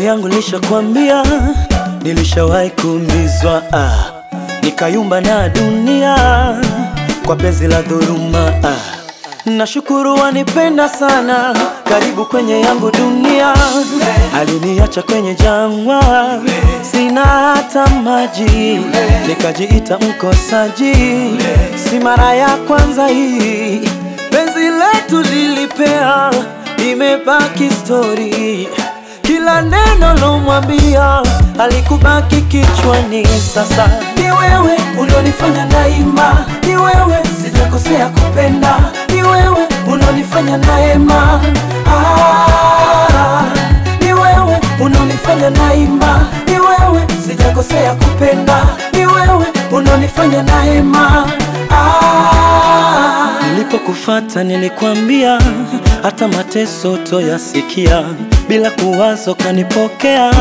Nafsi yangu nishakwambia, nilishawahi kuumizwa ah, nikayumba na dunia kwa penzi la dhuluma ah. Nashukuru wanipenda sana, karibu kwenye yangu dunia. Aliniacha kwenye jangwa, sina hata maji, nikajiita mkosaji. Si mara ya kwanza hii, penzi letu lilipea, imebaki stori. Kila neno lomwambia alikubaki kichwani. Sasa ni wewe ulionifanya naima, ni wewe sijakosea kupenda, ni wewe unaonifanya naema. Ah, ni wewe unaonifanya naima, ni wewe sijakosea kupenda, ni wewe unaonifanya naema. Ah, nilipokufata nilikwambia hata mateso toyasikia, bila kuwazo kanipokea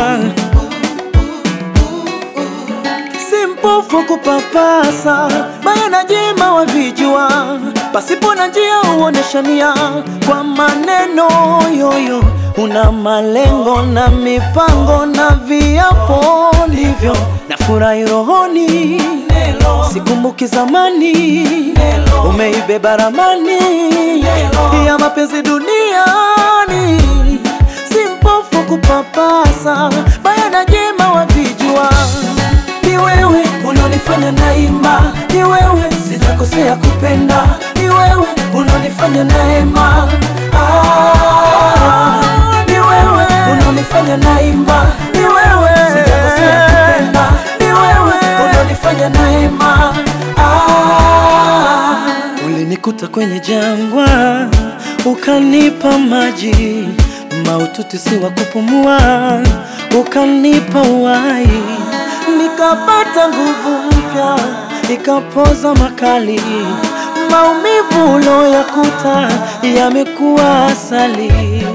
si mpofu kupapasa, baya na jema wavijua, pasipo na njia uoneshania kwa maneno yoyo. Una malengo na mipango na viapo ndivyo na furahi rohoni, sikumbuki zamani, umeibeba ramani ya mapenzi duniani, si mpofu kupapasa, baya na jema wavijua ni wewe unaonifanya naima, ni wewe sijakosea kupenda, ni wewe unaonifanya naema. Ah, ni wewe unaonifanya naima, ni wewe sijakosea kupenda, ni wewe unaonifanya naema. Ah, ulinikuta kwenye jangwa, ukanipa maji maututi si wa kupumua, ukanipa uhai nikapata nguvu mpya, nikapoza makali. Maumivu uloyakuta yamekuwa asali.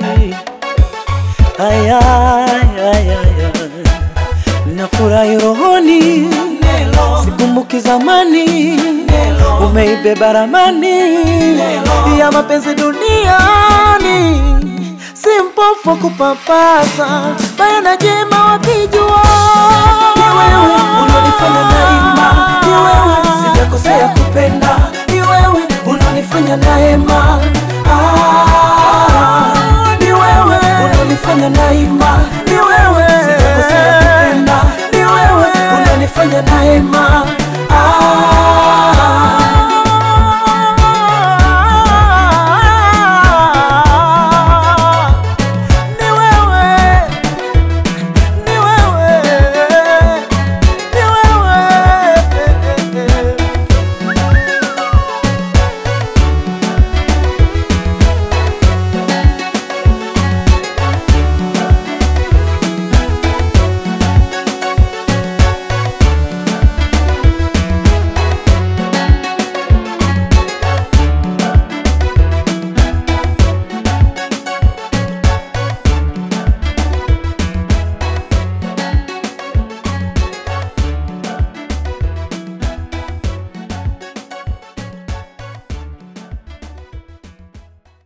Aya, aya, aya. Nafurahi rohoni, sikumbuki zamani, umeibeba ramani ya mapenzi duniani, si mpofu kupapasa, baya na jema wapijua ni wewe unanifanya naima, ni wewe sijakosea kupenda, ni wewe unanifanya naema. Ah, ni wewe unanifanya naima, ni wewe sijakosea kupenda, ni wewe unanifanya naema.